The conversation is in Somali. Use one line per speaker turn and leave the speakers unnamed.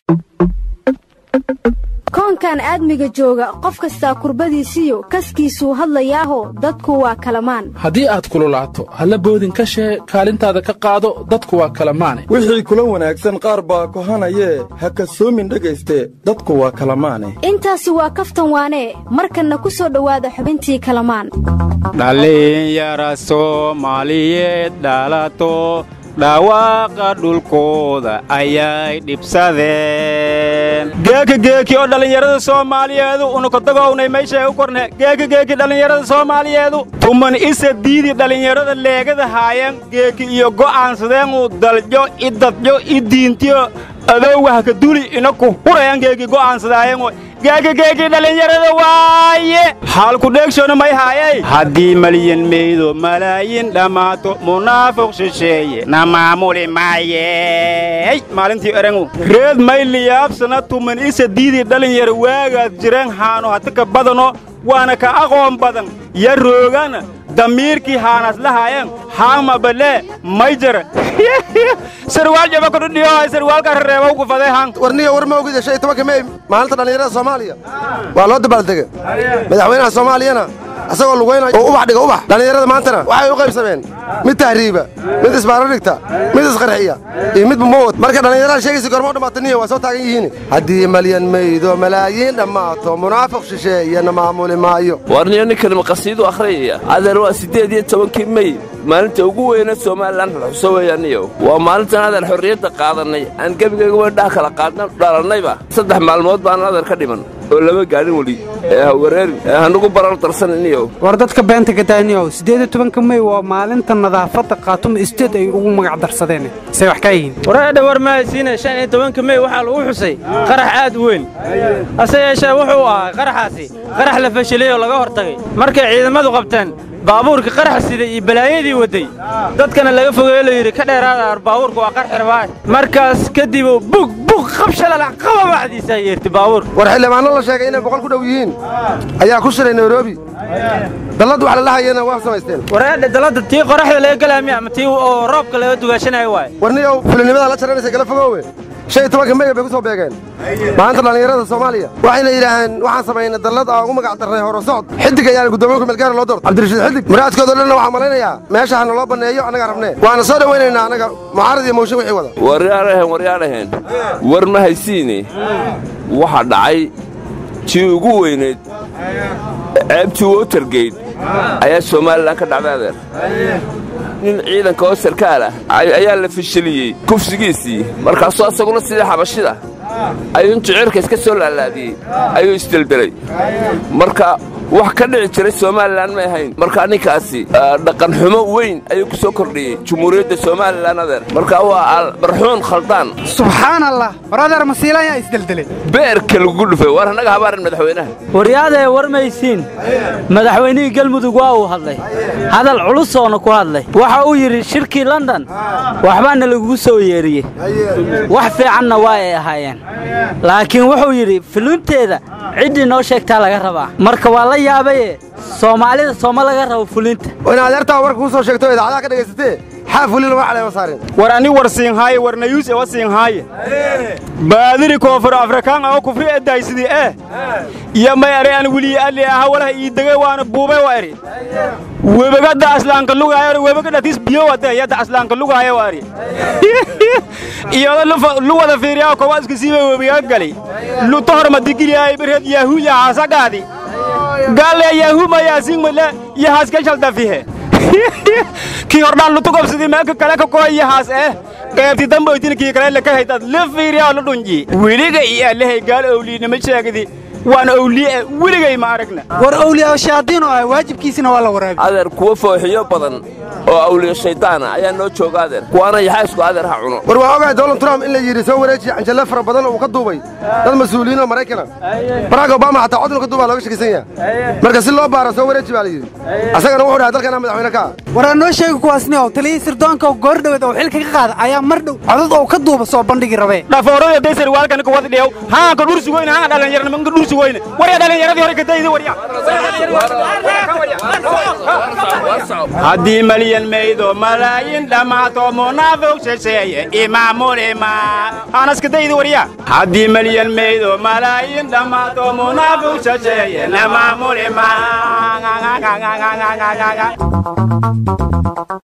koonkan aadmiga jooga qof kastaa kurbadiisiyo kaskiisuu hadlayaaho dadku waa kalamaan
haddii aad kululaato halla boodin ka shee kaalintaada ka qaado dadku waa kalamaane
wixii kula wanaagsan qaar baa kohanayee ha kasoomin dhegayste dadku waa kalamaane
intaasi waa kaftan waanee markanna ku soo dhowaada xubintii kalamaan
dhallinyara soomaaliyeed dhalato dhawaaqa dhulkooda ayay dhibsadeen geeki geeki oo dhallinyarada soomaaliyeedu unukodagownay meeshae u korne geeki geeki dhallinyarada soomaaliyeedu tuman isa diidi dhallinyarada leegada haayan geeki iyo go'aansadeenuu daljo i dadjo i diintiyo adowwahka duli inaku hurayan geeki go'aansadaayeenoo geeki geeki dhallinyarada waaye xaalku dheegshona may haayay haddii malyan meydo malaayin dhammaato munaafiq shisheeye na maamuli maayey maalintii erangu reed may liyaabsana tuman isa diidii dhalinyara waagaad jireen haano hatika badano waana ka aqoon badan ya roogana damiirkii haanas lahaayeen haama balee may jara sarwaal jaba kudhudhiyohay sarwaalka rereeba ugu faday han
warniga war ma ogida shay tobanka mey maalinta dhallinyarada soomaaliya waa loo dabaaldega madaxweynaha soomaaliyana asagoo lugaynaya oo ubax dhiga ubax dhallinyarada maantana waxay u qaybsameen mid tahriiba mid isbaaro dhigta mid isqarxiya iyo mid bumawad marka dhallinyarada sheegaysa gormo dhammaataniya waa soo taagan yihiin haddii malyan meydo malaayiin dhammaato munaafiq shisheeyana maamuli maayo
warniyo ninkan maqasiidu akhriyaya adeer waa siddeed iyo tobankii mey maalinta ugu weyna somalilan xuso weeyaaniyo waa maalintan adeer xorriyadda qaadannay aan gebigayga weydhaha kala qaadna dhalannayba saddex maalmood baan adeer ka dhiman oo lama gaadhin weli ee ha wareerin ee hanugu barar darsaniniyo
war dadka beenta gadaaniyow siddeed iyo tobanka mey waa maalinta nadaafadda khaatuma isteed ay ugu magac darsadeen say wax kaa yihiin
wareedha war mahaysiina shan iyo tobanka mey waxaa lagu xusay qarax aad u weyn hase yeeshee wuxuu ahaa qaraxaasi qarax la fashilay oo laga hortagay markay ciidamadu qabteen baabuurka qaraxa siday iyo balaayadii wadday dadkana laga fogeeyo la yidhi ka dheeraada baabuurka waa qarxi rabaa markaas kadib bug bug qabshalala qaba bacdiisaa yeerti baabuur
war xildhibaanno la sheegay inay boqol ku dhow yihiin ayaa ku shiray nairobi dallad wax lalahayana waa samaysteen
wareedha dalladda tii qoraxda laga galaamiya ama tii oo roobka laga dugaashanayo waay
warniyow fulinimada la jaranaysa kala fogoowe shan iyo tobanka meyga bay ku soo beegeen maalinta dhallinyarada soomaaliya waxayna yidhaaheen waxaan samaynay dallad aan ugu magac darnay horo socod xidig ayaana guddoomiye meelgaara loo doorto cabdirashiid xidig muraadkoodo dhanna waxaan malaynayaa meesha hana loo banneeyo annagaa rabnee waana soo dhowaynaynaa annaga mucaarad iyo mooshin wixii wada
waryaadhahen waryaadhahen war ma haysiine waxa dhacay tii ugu weynayd ceebtii wotergeyt ayaa somalilan ka dhacday adeer nin ciidanka oo sarkaal ah ayaa la fashiliyey kufsigiisii markaasuu asaguna sidii xabashida ayuu intuu cirka iska soo laalaadiyey ayuu isdeldelay marka wax ka dhici jiray somalilan may ahayn markaa ninkaasi dhaqanxumo weyn ayuu ku soo kordhiyey jumhuuriyadda somalilan adeer marka waa barxuun khaldaan
subxaan allah war adeer masiila ayaa isdeldelay
beerka lagu dhufay war annaga habaarin madaxweynaha
waryaadee war maysiin madaxweynihii galmudug waa uu hadlay hadal culusoona ku hadlay waxa uu yidhi shirkii london waxbaana lagugu soo yeeriyey wax fiicanna waa ay ahaayeen laakiin wuxuu yidhi fulinteeda ciddii noo sheegtaa laga rabaa marka waa la yaabaye soomaalida sooma laga rabo fulinta
in adeertaa warka kuu soo sheegto idaacadaha ka dhagaysatee xaa fulin lama caleema saarin
war ani war siinhaaye war nayuus ewa siinhaaye baadiri koonfur afrikaan oo kufri edaysidii eh iyo may ere an wiliyi ali aha walaha ii degay waana buubay wa eri webagadda aslaanka lugaayo webagadhatis biyo wade yadda aslaanka lugaayo wa eri iyada lu wada fiiriyaa kowa iska siiba webiga gali luto horma digiliyaay birhed yahu yahaasagaadi galle yahu mayaasingmale yahaas ka shaldafihe kii hordhaan lutugobsidii meelka kale ka koo yahaas eh qaybti damboytin kii kale laka haydad li fiiriyaa lu dhunji weliga iyo allahay gaal owliinima sheegdi waan owliye weligay ma aragna
war owliyaa shayaadiin oo ah waajibkiisina waa la waraabi
adeer kuwa fooxiyo badan oo awliyo shaydaana ayaa noo jooga adeer kuwaana yaxaysku adeer ha cuno
war waa ogahay donald trump in la yidhi soo wareejiya canjalle fara badan oo uu ka duubay dad mas-uuliyiin oo maraykana barack obama xataa cod inu ka duubaa looga shakisan yaha marka si loo baaro soo wareeji baa la yidhi asagana wuxuu dhahay dalkana madaxweyne ka ah
war aan noo sheegi kuwaasni ow taliyii sirdoonka oo goordhaweed oo xilka ka qaada ayaa mar dhow codad oo ka duuba soo bandhigi rabee
dhafoorada daysar waalkan ka wada dhiyaw haanka dhursi weyne haanka dhallinyarnimo ka dhursi weyne warya dhallinyaradii hore ka dayda warya haddii malyan maydo malaayin dhammaato munaafiq shisheeye imaamulima haanaska dayda warya haddii malyan maydo malaayin dhammaato munaafiq shisheeye imaamulima